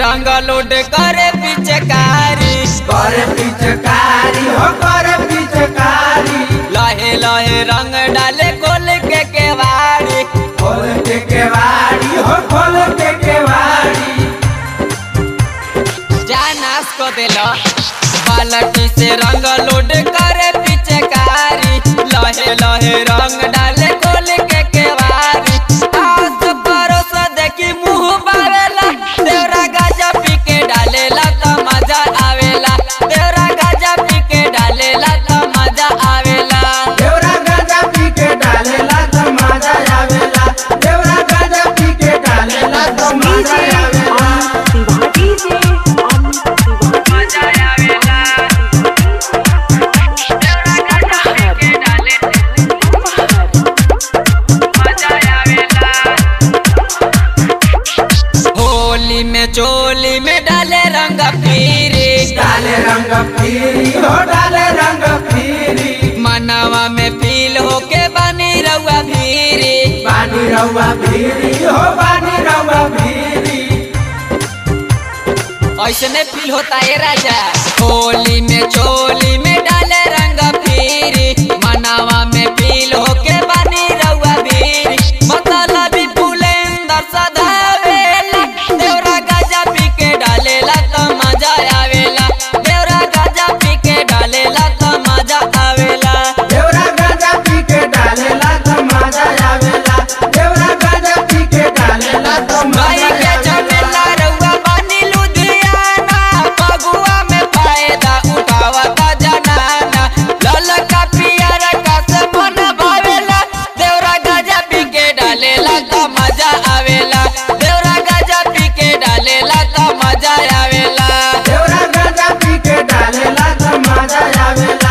रंग लोड करे पिचकारी करे पिचकारी हो करे पिचकारी लहे लहे रंग डाले खोल के केवाड़ी खोल के केवाड़ी हो खोल के केवाड़ी जानास को दिल बालटी से रंग लोड करे पिचकारी लहे लहे रंग डाले खोल के केवाड़ी आस परोस देखी मुंह बावेला देवरा गाजा पी के डालेला त मजा आवेला देवरा गाजा पी के डालेला त मजा आवेला देवरा गाजा पी के डालेला तो मजा आवेला देवरा गाजा पी के डालेला तो मजा आवेला मजा आवेला देवरा गाजा पी के डालेला मजा आवेला होली में चोली में डाले रंग फिरी डाले रंग फिरी हो डाले रंग फिरी मनवा में फील होके बनी रउआ भीरी पानी रउआ फिरी हो पानी रउआ फिरी ऐसने फील होता है राजा होली में चोली में डाले रंग फिरी मनवा में फील होके बनी रउआ भीरी मतलबी फुलेंदर सदावेला देवरा गाजा पी के डालेला त मजा आवेला देवरा गाजा पी के डालेला त मजा आवेला देवरा गाजा पी के डालेला तो मजा आवेला देवरा गाजा पी के डालेला तो भाई मजा के आवेला चमेला रउआ बानी लुधियाना फगुआ में फायदा उठावता जनाना ललका पियर का से मन भावेला देवरा गाजा पी के डालेला त मजा आवेला देवरा गाजा पी के डालेला त मजा आवेला देवरा गाजा पी के डालेला तो मजा आवेला